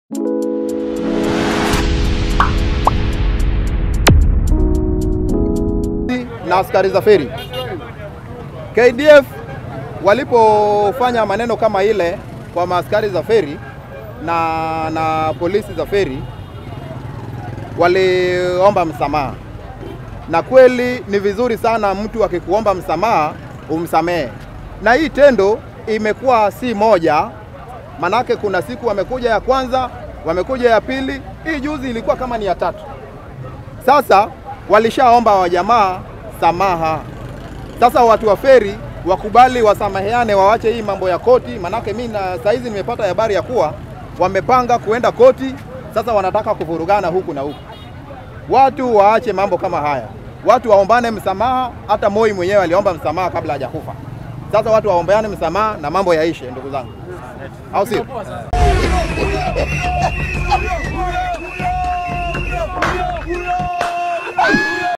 na askari za feri. KDF walipofanya maneno kama ile kwa maaskari za feri na, na polisi za feri waliomba msamaha, na kweli ni vizuri sana mtu akikuomba msamaha umsamehe, na hii tendo imekuwa si moja, manake kuna siku wamekuja ya kwanza, wamekuja ya pili, hii juzi ilikuwa kama ni ya tatu. Sasa walishaomba wajamaa samaha. Sasa watu wa feri wakubali wasamaheane, wawache hii mambo ya koti, manake mi na saizi nimepata habari ya kuwa wamepanga kuenda koti. Sasa wanataka kuvurugana huku na huku. Watu waache mambo kama haya, watu waombane msamaha. Hata Moi mwenyewe aliomba msamaha kabla hajakufa. Sasa watu waombeane msamaha na mambo yaishe, ndugu zangu, au sio?